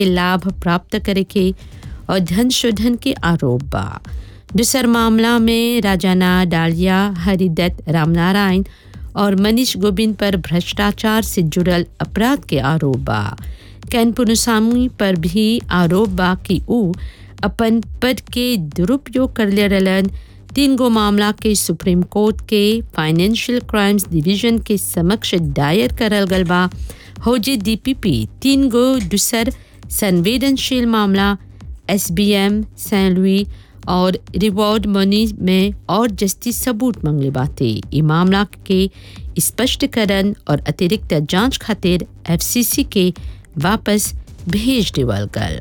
लाभ प्राप्त करे के और धन शोधन के आरोप बा दूसर मामला में राजाना डालिया हरिदत्त रामनारायण और मनीष गोविंद पर भ्रष्टाचार से जुड़ल अपराध के आरोप बा कैन पुनुसामी पर भी आरोप बा कि ऊ अपन पद के दुरुपयोग कर ले रहलन तीन गो मामला के सुप्रीम कोर्ट के फाइनेंशियल क्राइम्स डिवीजन के समक्ष दायर करल गल बा हो जे डीपीपी तीन गो दूसर संवेदनशील मामला एसबीएम सैन लुई और रिवॉर्ड मनी में और जस्ती सबूत मंगले बाते ई मामला के स्पष्टीकरण और अतिरिक्त जांच खातिर एफसीसी के वापस भेज देवल गल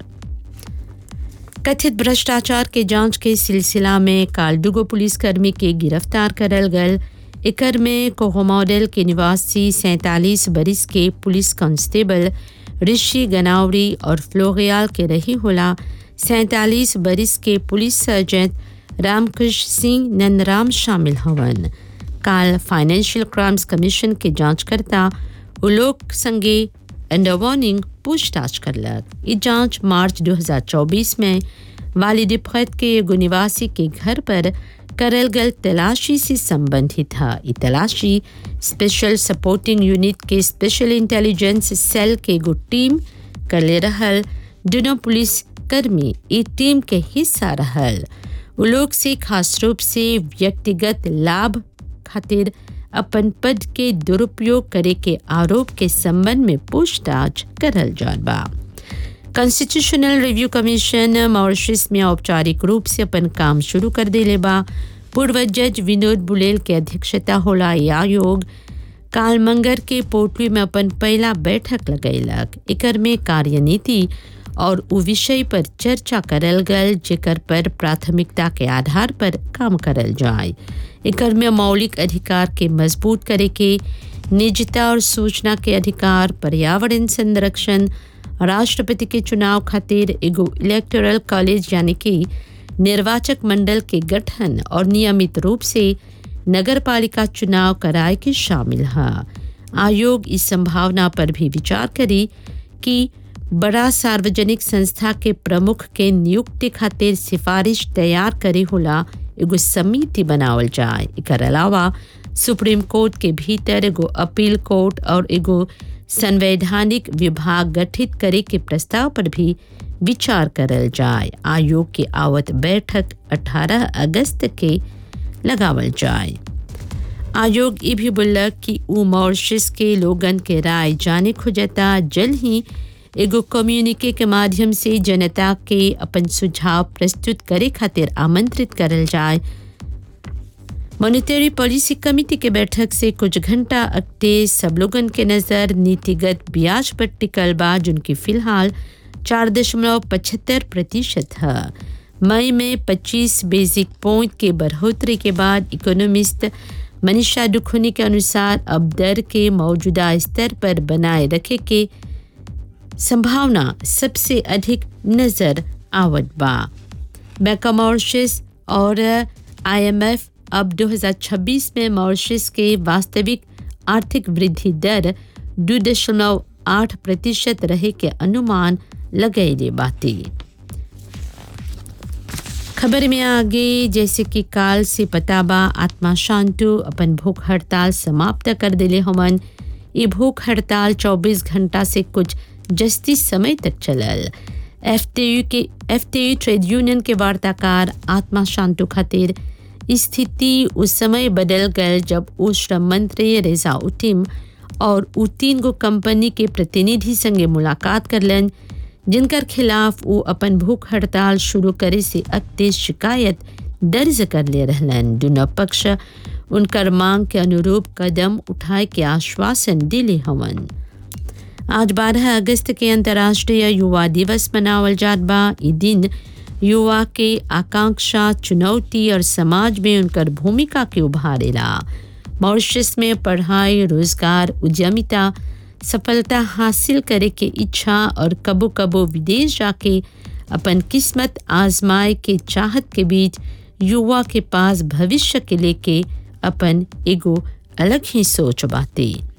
कथित भ्रष्टाचार के जांच के सिलसिला में काल दुगो पुलिसकर्मी के गिरफ्तार करल गल एकर में कोहो मॉडल के निवासी सैंतालीस बरिस के पुलिस कांस्टेबल ऋषि गनावरी और फ्लोरियाल के रही होला सैंतालीस बरिस के पुलिस सर्जन रामकृष्ण सिंह नंदराम शामिल हवन काल फाइनेंशियल क्राइम्स कमीशन के जांचकर्ता उलोक संगे अंडर वार्निंग पूछताछ करलक ये जांच मार्च 2024 में वालिद फैत के एगो निवासी के घर पर करल गल तलाशी से संबंधित था ये तलाशी स्पेशल सपोर्टिंग यूनिट के स्पेशल इंटेलिजेंस सेल के एगो टीम कर ले रहल दोनों पुलिस कर्मी ई टीम के हिस्सा रहल उ लोग से खास रूप से व्यक्तिगत लाभ खातिर अपन पद के दुरुपयोग करे के आरोप के संबंध में पूछताछ करल जात बा कॉन्स्टिट्यूशनल रिव्यू कमीशन मॉरिशस में औपचारिक रूप से अपन काम शुरू कर देले बा पूर्व जज विनोद बुलेल के अध्यक्षता होला ये आयोग काल मंगर के पोटली में अपन पहला बैठक लगैलक एकर में कार्यनीति और उ विषय पर चर्चा करल गल जेकर पर प्राथमिकता के आधार पर काम करल जाए एकर में मौलिक अधिकार के मजबूत करे के निजता और सूचना के अधिकार पर्यावरण संरक्षण राष्ट्रपति के चुनाव खातिर एगो इलेक्टोरल कॉलेज यानी कि निर्वाचक मंडल के गठन और नियमित रूप से नगर पालिका चुनाव कराए के शामिल है आयोग इस संभावना पर भी विचार करी कि बड़ा सार्वजनिक संस्था के प्रमुख के नियुक्ति खातिर सिफारिश तैयार करे होला एगो समिति बनावल जाए एकर अलावा सुप्रीम कोर्ट के भीतर एगो अपील कोर्ट और एगो संवैधानिक विभाग गठित करे के प्रस्ताव पर भी विचार करल जाए आयोग की आवत बैठक 18 अगस्त के लगावल जाए आयोग ये भी बोलक कि उ मॉरिशस के लोगन के राय जाने खोजता जल्द ही एगो कम्युनिके के माध्यम से जनता के अपन सुझाव प्रस्तुत करे खातिर आमंत्रित करल जाए मॉनिटरी पॉलिसी कमेटी के बैठक से कुछ घंटा अगते सब लोगन के नज़र नीतिगत ब्याज पर टिकल बा जिनकी फिलहाल चार दशमलव पचहत्तर प्रतिशत है मई में 25 बेसिक पॉइंट के बढ़ोतरी के बाद इकोनॉमिस्ट मनीषा दुखुनी के अनुसार अब दर के मौजूदा स्तर पर बनाए रखे के संभावना सबसे अधिक नजर आवत बा बैंक मॉरिशस और आईएमएफ अब 2026 में मॉरिशस के वास्तविक आर्थिक वृद्धि दर दो दशमलव आठ प्रतिशत रहे के अनुमान लगैले बाती खबर में आगे जैसे कि काल से पता बा आत्मा शांतु अपन भूख हड़ताल समाप्त कर दिले हमन ये भूख हड़ताल 24 घंटा से कुछ जस्ती समय तक चलल एफटीयू के एफटीयू ट्रेड यूनियन के वार्ताकार आत्मा शांतु खातिर स्थिति उस समय बदल गल जब उ श्रम मंत्री रेजा उटिम और उ तीन गो कंपनी के प्रतिनिधि संगे मुलाकात करलन जिनकर खिलाफ वो अपन भूख हड़ताल शुरू करे से अगते शिकायत दर्ज कर ले रहलन दोनों पक्ष उनकर मांग के अनुरूप कदम उठाए के आश्वासन दिले हवन आज 12 अगस्त के अंतर्राष्ट्रीय युवा दिवस मनावल जात बा ई दिन युवा के आकांक्षा चुनौती और समाज में उनकर भूमिका के उभारेला मॉरिशस में पढ़ाई रोजगार उद्यमिता सफलता हासिल करे के इच्छा और कबो कबो विदेश जाके अपन किस्मत आजमाए के चाहत के बीच युवा के पास भविष्य के लेके अपन एगो अलग ही सोच बाते